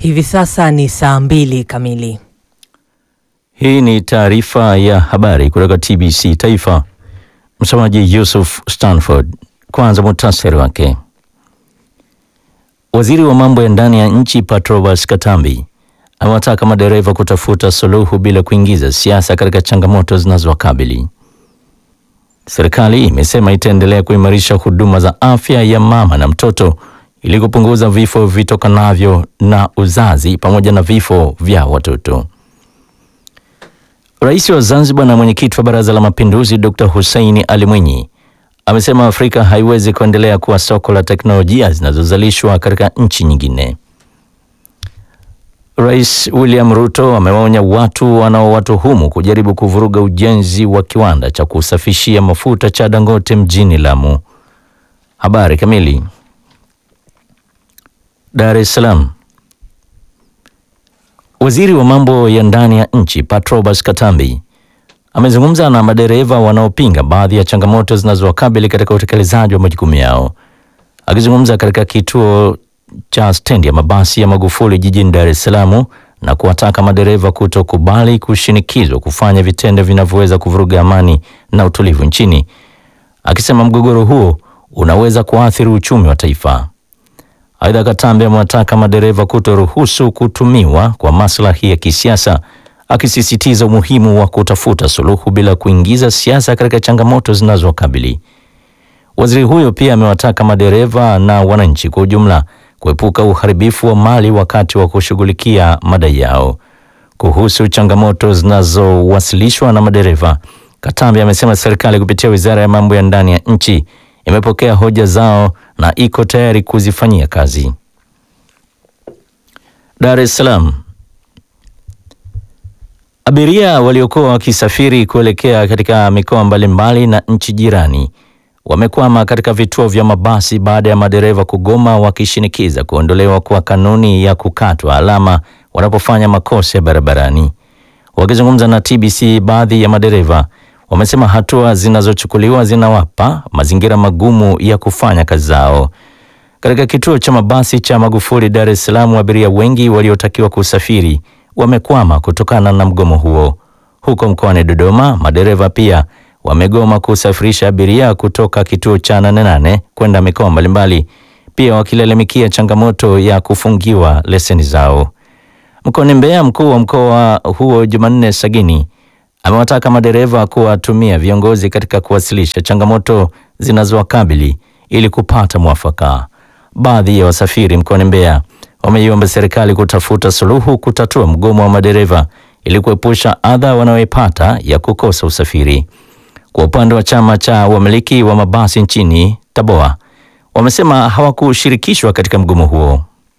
Hivi sasa ni saa mbili kamili. Hii ni taarifa ya habari kutoka TBC Taifa. Msomaji Yusuf Stanford. Kwanza muhtasari wake. Waziri wa mambo ya ndani ya nchi Patrobas Katambi amewataka madereva kutafuta suluhu bila kuingiza siasa katika changamoto zinazowakabili. Serikali imesema itaendelea kuimarisha huduma za afya ya mama na mtoto ili kupunguza vifo vitokanavyo na uzazi pamoja na vifo vya watoto. Rais wa Zanzibar na mwenyekiti wa Baraza la Mapinduzi Dr. Hussein Ali Mwinyi amesema Afrika haiwezi kuendelea kuwa soko la teknolojia zinazozalishwa katika nchi nyingine. Rais William Ruto amewaonya watu wanaowatuhumu kujaribu kuvuruga ujenzi wa kiwanda cha kusafishia mafuta cha Dangote mjini Lamu. Habari kamili. Dar es Salaam. Waziri wa mambo ya ndani ya nchi Patrobas Katambi amezungumza na madereva wanaopinga baadhi ya changamoto zinazowakabili katika utekelezaji wa majukumu yao. Akizungumza katika kituo cha stendi ya mabasi ya Magufuli jijini Dar es Salaam na kuwataka madereva kutokubali kushinikizwa kufanya vitendo vinavyoweza kuvuruga amani na utulivu nchini, akisema mgogoro huo unaweza kuathiri uchumi wa taifa. Aidha, Katambi amewataka madereva kutoruhusu kutumiwa kwa maslahi ya kisiasa, akisisitiza umuhimu wa kutafuta suluhu bila kuingiza siasa katika changamoto zinazowakabili. Waziri huyo pia amewataka madereva na wananchi kwa ujumla kuepuka uharibifu wa mali wakati wa kushughulikia madai yao. Kuhusu changamoto zinazowasilishwa na madereva, Katambi amesema serikali kupitia Wizara ya Mambo ya Ndani ya nchi imepokea hoja zao na iko tayari kuzifanyia kazi. Dar es Salaam. Abiria waliokuwa wakisafiri kuelekea katika mikoa mbalimbali na nchi jirani wamekwama katika vituo vya mabasi baada ya madereva kugoma wakishinikiza kuondolewa kwa kanuni ya kukatwa alama wanapofanya makosa ya barabarani. Wakizungumza na TBC, baadhi ya madereva wamesema hatua zinazochukuliwa zinawapa mazingira magumu ya kufanya kazi zao. Katika kituo cha mabasi cha Magufuli Dar es Salaam, abiria wengi waliotakiwa kusafiri wamekwama kutokana na mgomo huo. Huko mkoani Dodoma, madereva pia wamegoma kusafirisha abiria kutoka kituo cha Nane Nane kwenda mikoa mbalimbali, pia wakilalamikia changamoto ya kufungiwa leseni zao. Mkoani Mbeya, mkuu wa mkoa huo Jumanne Sagini amewataka madereva kuwatumia viongozi katika kuwasilisha changamoto zinazowakabili ili kupata mwafaka. Baadhi ya wasafiri mkoani Mbeya wameiomba serikali kutafuta suluhu kutatua mgomo wa madereva ili kuepusha adha wanayoipata ya kukosa usafiri. Kwa upande wa chama cha wamiliki wa mabasi nchini Taboa, wamesema hawakushirikishwa katika mgomo huo.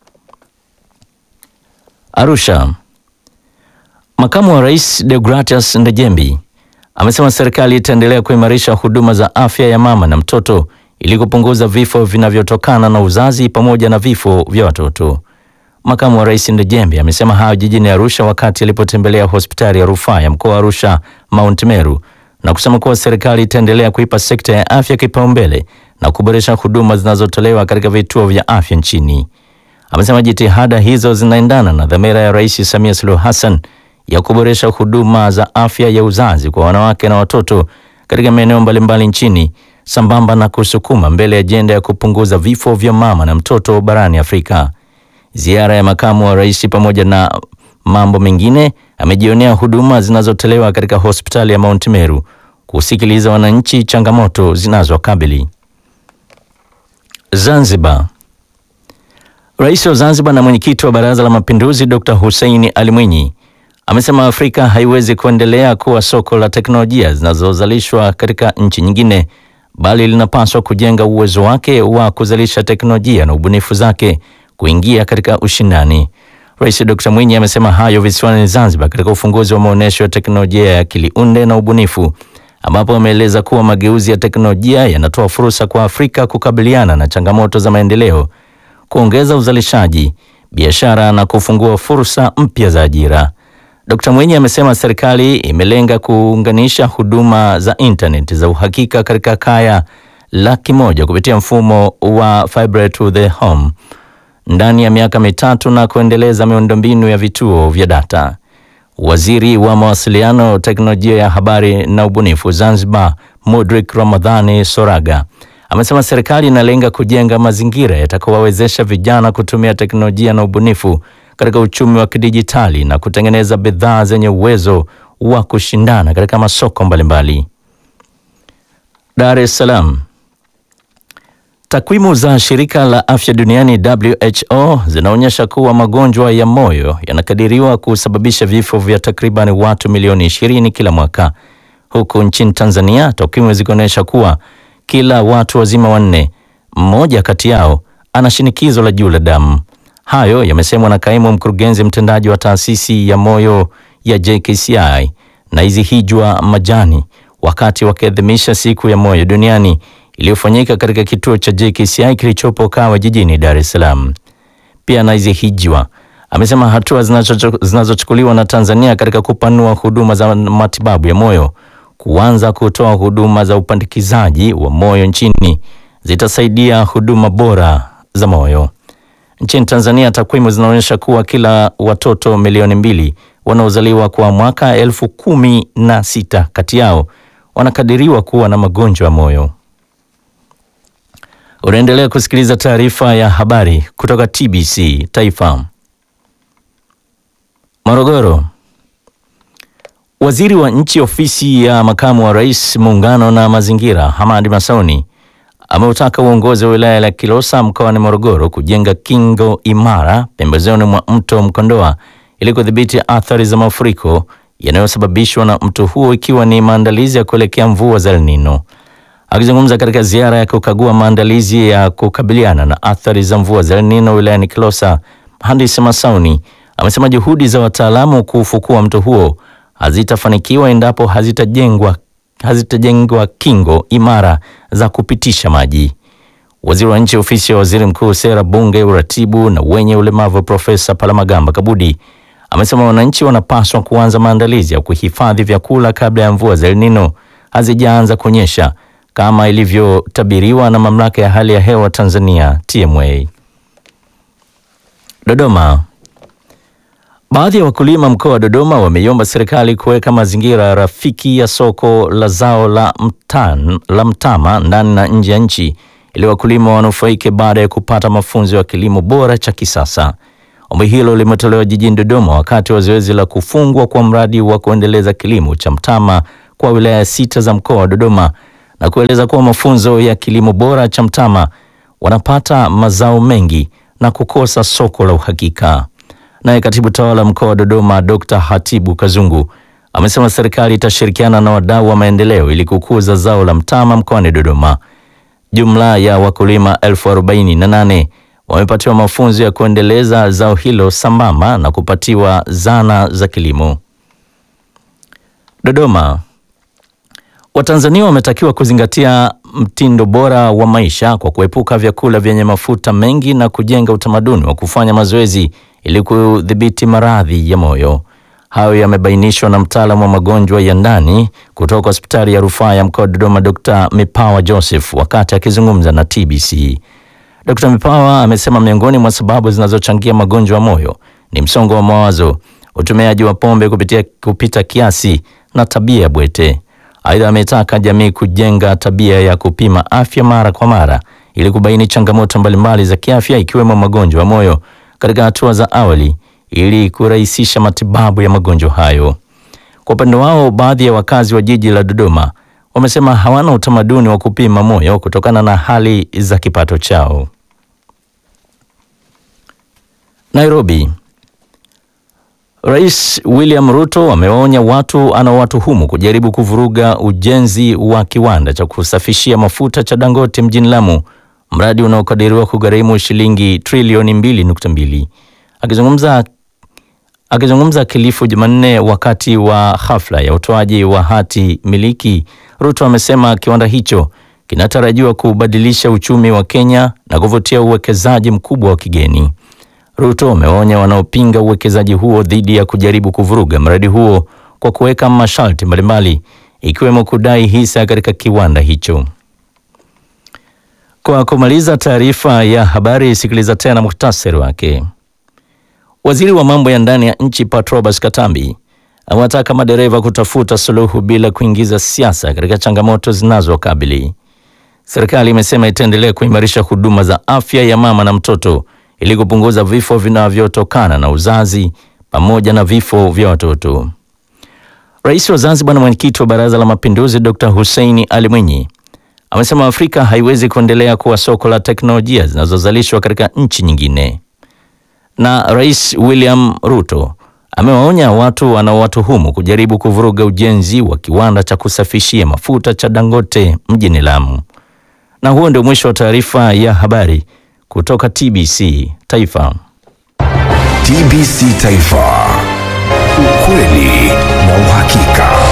Arusha. Makamu wa Rais Deogratias Ndejembi amesema serikali itaendelea kuimarisha huduma za afya ya mama na mtoto ili kupunguza vifo vinavyotokana na uzazi pamoja na vifo vya watoto. Makamu wa Rais Ndejembi amesema hayo jijini Arusha wakati alipotembelea hospitali ya rufaa ya mkoa wa Arusha Mount Meru na kusema kuwa serikali itaendelea kuipa sekta ya afya kipaumbele na kuboresha huduma zinazotolewa katika vituo vya afya nchini. Amesema jitihada hizo zinaendana na dhamira ya Rais Samia Suluhu Hassan ya kuboresha huduma za afya ya uzazi kwa wanawake na watoto katika maeneo mbalimbali nchini sambamba na kusukuma mbele ajenda ya kupunguza vifo vya mama na mtoto barani Afrika. Ziara ya makamu wa rais pamoja na mambo mengine amejionea huduma zinazotolewa katika hospitali ya Mount Meru, kusikiliza wananchi changamoto zinazokabili. Zanzibar. Rais wa Zanzibar na mwenyekiti wa Baraza la Mapinduzi Dr. Hussein Ali Mwinyi amesema Afrika haiwezi kuendelea kuwa soko la teknolojia zinazozalishwa katika nchi nyingine, bali linapaswa kujenga uwezo wake wa kuzalisha teknolojia na ubunifu zake kuingia katika ushindani. Rais Dr. Mwinyi amesema hayo visiwani Zanzibar katika ufunguzi wa maonyesho ya teknolojia ya akili unde na ubunifu, ambapo ameeleza kuwa mageuzi ya teknolojia yanatoa fursa kwa Afrika kukabiliana na changamoto za maendeleo, kuongeza uzalishaji, biashara na kufungua fursa mpya za ajira. Dkt. Mwinyi amesema serikali imelenga kuunganisha huduma za intaneti za uhakika katika kaya laki moja kupitia mfumo wa fiber to the home ndani ya miaka mitatu na kuendeleza miundombinu ya vituo vya data. Waziri wa Mawasiliano, Teknolojia ya Habari na Ubunifu Zanzibar, Mudrik Ramadhani Soraga amesema serikali inalenga kujenga mazingira yatakayowawezesha vijana kutumia teknolojia na ubunifu katika uchumi wa kidijitali na kutengeneza bidhaa zenye uwezo wa kushindana katika masoko mbalimbali. Dar es Salaam. Takwimu za shirika la afya duniani WHO zinaonyesha kuwa magonjwa ya moyo yanakadiriwa kusababisha vifo vya takriban watu milioni 20 kila mwaka, huku nchini Tanzania takwimu zikionyesha kuwa kila watu wazima wanne, mmoja kati yao ana shinikizo la juu la damu. Hayo yamesemwa na kaimu mkurugenzi mtendaji wa taasisi ya moyo ya JKCI Naizihijwa Majani wakati wakiadhimisha siku ya moyo duniani iliyofanyika katika kituo cha JKCI kilichopo Kawe jijini Dar es Salaam. Pia Naizihijwa amesema hatua zinazochukuliwa na Tanzania katika kupanua huduma za matibabu ya moyo, kuanza kutoa huduma za upandikizaji wa moyo nchini zitasaidia huduma bora za moyo. Nchini Tanzania takwimu zinaonyesha kuwa kila watoto milioni mbili wanaozaliwa kwa mwaka elfu kumi na sita kati yao wanakadiriwa kuwa na magonjwa ya moyo. Unaendelea kusikiliza taarifa ya habari kutoka TBC Taifa. Morogoro. Waziri wa Nchi Ofisi ya Makamu wa Rais Muungano na Mazingira, Hamadi Masauni ameutaka uongozi wa wilaya ya Kilosa mkoani Morogoro kujenga kingo imara pembezoni mwa mto Mkondoa ili kudhibiti athari za mafuriko yanayosababishwa na mto huo ikiwa ni maandalizi ya kuelekea mvua za El Nino. Akizungumza katika ziara ya kukagua maandalizi ya kukabiliana na athari za mvua za El Nino wilayani Kilosa, Mhandisi Masauni amesema juhudi za wataalamu kuufukua mto huo hazitafanikiwa endapo hazitajengwa hazitajengwa kingo imara za kupitisha maji. Waziri wa Nchi Ofisi ya Waziri Mkuu, Sera, Bunge, Uratibu na wenye ulemavu, Profesa Palamagamba Kabudi amesema wananchi wanapaswa kuanza maandalizi ya kuhifadhi vyakula kabla ya mvua za El Nino hazijaanza kunyesha kama ilivyotabiriwa na Mamlaka ya Hali ya Hewa Tanzania TMA. Dodoma. Baadhi ya wakulima mkoa wa Dodoma wameiomba serikali kuweka mazingira rafiki ya soko la zao la, mtan, la mtama ndani na nje ya nchi ili wakulima wanufaike baada ya kupata mafunzo ya kilimo bora cha kisasa. Ombi hilo limetolewa jijini Dodoma wakati wa zoezi la kufungwa kwa mradi wa kuendeleza kilimo cha mtama kwa wilaya sita za mkoa wa Dodoma na kueleza kuwa mafunzo ya kilimo bora cha mtama wanapata mazao mengi na kukosa soko la uhakika. Naye katibu tawala mkoa wa Dodoma Dr. Hatibu Kazungu amesema serikali itashirikiana na wadau wa maendeleo ili kukuza zao la mtama mkoani Dodoma. Jumla ya wakulima elfu arobaini na nane wamepatiwa mafunzo ya kuendeleza zao hilo sambamba na kupatiwa zana za kilimo. Dodoma. Watanzania wametakiwa kuzingatia mtindo bora wa maisha kwa kuepuka vyakula vyenye mafuta mengi na kujenga utamaduni wa kufanya mazoezi ili kudhibiti maradhi ya moyo. Hayo yamebainishwa na mtaalamu wa magonjwa ya ndani kutoka hospitali ya rufaa ya mkoa wa Dodoma, Dr. Mipawa Joseph wakati akizungumza na TBC. Dr. Mipawa amesema miongoni mwa sababu zinazochangia magonjwa ya moyo ni msongo wa mawazo, utumiaji wa pombe kupitia, kupita kiasi na tabia ya bwete. Aidha, ametaka jamii kujenga tabia ya kupima afya mara kwa mara ili kubaini changamoto mbalimbali za kiafya ikiwemo magonjwa ya moyo katika hatua za awali ili kurahisisha matibabu ya magonjwa hayo. Kwa upande wao, baadhi ya wakazi wa jiji la Dodoma wamesema hawana utamaduni wa kupima moyo kutokana na hali za kipato chao. Nairobi. Rais William Ruto amewaonya watu anaowatuhumu kujaribu kuvuruga ujenzi wa kiwanda cha kusafishia mafuta cha Dangote mjini Lamu, mradi unaokadiriwa kugharimu shilingi trilioni 2.2. Akizungumza akizungumza Kilifu Jumanne wakati wa hafla ya utoaji wa hati miliki, Ruto amesema kiwanda hicho kinatarajiwa kubadilisha uchumi wa Kenya na kuvutia uwekezaji mkubwa wa kigeni. Ruto ameonya wanaopinga uwekezaji huo dhidi ya kujaribu kuvuruga mradi huo kwa kuweka masharti mbalimbali ikiwemo kudai hisa katika kiwanda hicho. Kwa kumaliza taarifa ya habari, sikiliza tena muhtasari wake. Waziri wa mambo ya ndani ya nchi Patrobas Katambi awataka madereva kutafuta suluhu bila kuingiza siasa katika changamoto zinazokabili. Serikali imesema itaendelea kuimarisha huduma za afya ya mama na mtoto ili kupunguza vifo vinavyotokana na uzazi pamoja na vifo vya watoto. Rais wa Zanzibar na mwenyekiti wa Baraza la Mapinduzi Dr. Hussein Ali Mwinyi amesema Afrika haiwezi kuendelea kuwa soko la teknolojia zinazozalishwa katika nchi nyingine. Na Rais William Ruto amewaonya watu wanaowatuhumu kujaribu kuvuruga ujenzi wa kiwanda cha kusafishia mafuta cha Dangote mjini Lamu. Na huo ndio mwisho wa taarifa ya habari kutoka TBC Taifa. TBC Taifa, ukweli na uhakika.